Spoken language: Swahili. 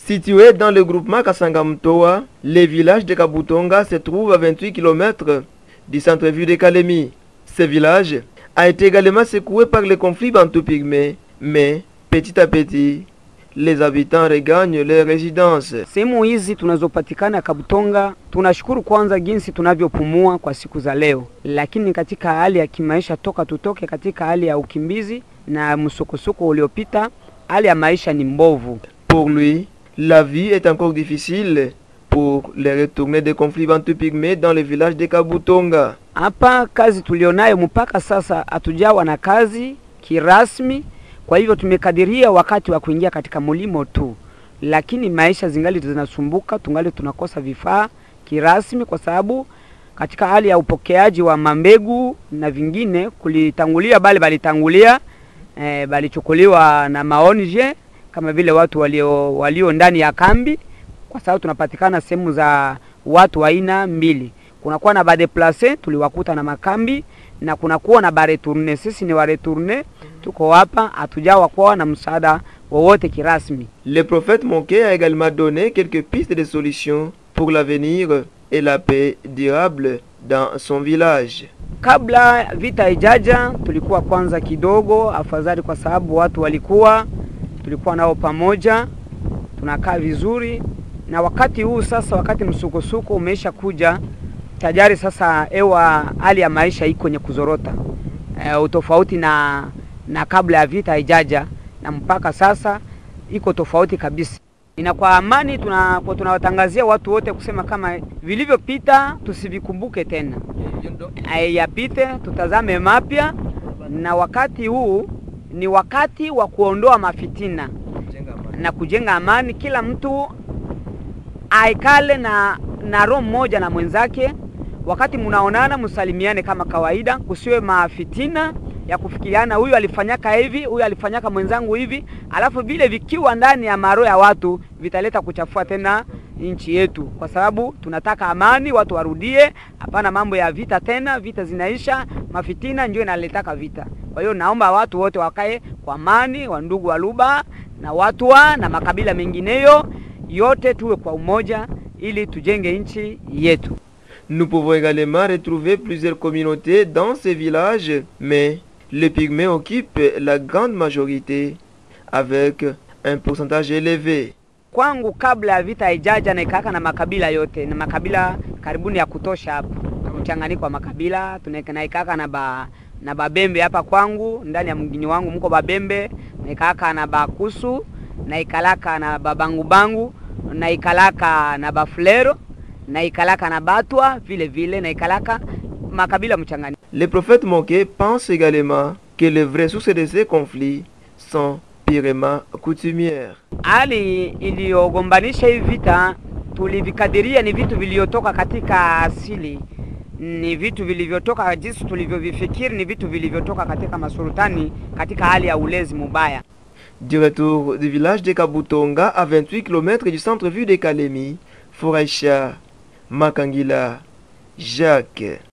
Situé dans le groupement Kasangamtoa, le village de Kabutonga se trouve à 28 km du centre-ville de Kalemi. Ce village a été également secoué par le conflit bantou-pygmée, mais petit à petit, les habitants regagnent leur résidence. Sehemu hizi tunazopatikana Kabutonga, tunashukuru kwanza jinsi tunavyopumua kwa siku za leo, lakini katika hali ya kimaisha, toka tutoke katika hali ya ukimbizi na msukosuko uliopita, hali ya maisha ni mbovu. Pour lui, la vie est encore difficile pour les retournés des conflits bantou-pygmées dans le village de Kabutonga. Hapa kazi tulionayo mpaka sasa hatujawa na kazi kirasmi, kwa hivyo tumekadiria wakati wa kuingia katika mulimo tu, lakini maisha zingali zinasumbuka, tungali tunakosa vifaa kirasmi, kwa sababu katika hali ya upokeaji wa mambegu na vingine kulitangulia, bali balitangulia eh, balichukuliwa na maonje kama vile watu walio, walio ndani ya kambi, kwa sababu tunapatikana sehemu za watu aina mbili kunakuwa na badeplace tuliwakuta na makambi na kunakuwa na baretourne. Sisi ni waretourne, tuko hapa, hatujawa kuwa na msaada wowote kirasmi. Le prophète Monké a également donné quelques pistes de solutions pour l'avenir et la paix durable dans son village. Kabla vita ijaja, tulikuwa kwanza kidogo afadhali, kwa sababu watu walikuwa tulikuwa nao pamoja, tunakaa vizuri, na wakati huu sasa, wakati msukosuko umeisha kuja tayari sasa, ewa hali ya maisha iko kwenye kuzorota e, utofauti na na kabla ya vita haijaja, na mpaka sasa iko tofauti kabisa. Ina kwa amani, tuna tunawatangazia watu wote kusema kama vilivyopita tusivikumbuke tena, yapite, tutazame mapya, na wakati huu ni wakati wa kuondoa mafitina na kujenga amani. Kila mtu aikale na na roho mmoja na mwenzake wakati mnaonana msalimiane kama kawaida, kusiwe mafitina ya kufikiriana, huyu alifanyaka hivi, huyu alifanyaka mwenzangu hivi, alafu vile vikiwa ndani ya maro ya watu vitaleta kuchafua tena nchi yetu, kwa sababu tunataka amani, watu warudie, hapana mambo ya vita tena. Vita zinaisha, mafitina ndio inaletaka vita. Kwa hiyo naomba watu wote wakae kwa amani, wa ndugu wa Luba na watu wa na makabila mengineyo yote, tuwe kwa umoja ili tujenge nchi yetu. Nous pouvons également retrouver plusieurs communautés dans ces villages, mais les pygmées occupent la grande majorité avec un pourcentage élevé. Kwangu kabla ya vita haijaja na ikaka na makabila yote na makabila karibuni ya kutosha hapa, mchanganyiko wa makabila tunaikaka na ba na babembe hapa kwangu ndani ya mgini wangu mko babembe na ikaka na bakusu na ikalaka na babangubangu na ikalaka na bafulero na ikalaka na batwa vile vile na ikalaka makabila mchanganyiko. Le prophète Monké pense également que les vraies sources de ces conflits sont purement coutumières. Hali iliyogombanisha hivi vita tulivikadiria ni vitu vilivyotoka katika asili, ni vitu vilivyotoka jinsi tulivyovifikiri, ni vitu vilivyotoka katika masultani katika hali ya ulezi mubaya. Du retour du village de Kabutonga à 28 km du centre-ville de Kalemi, Foraïcha, Makangila, Jacques.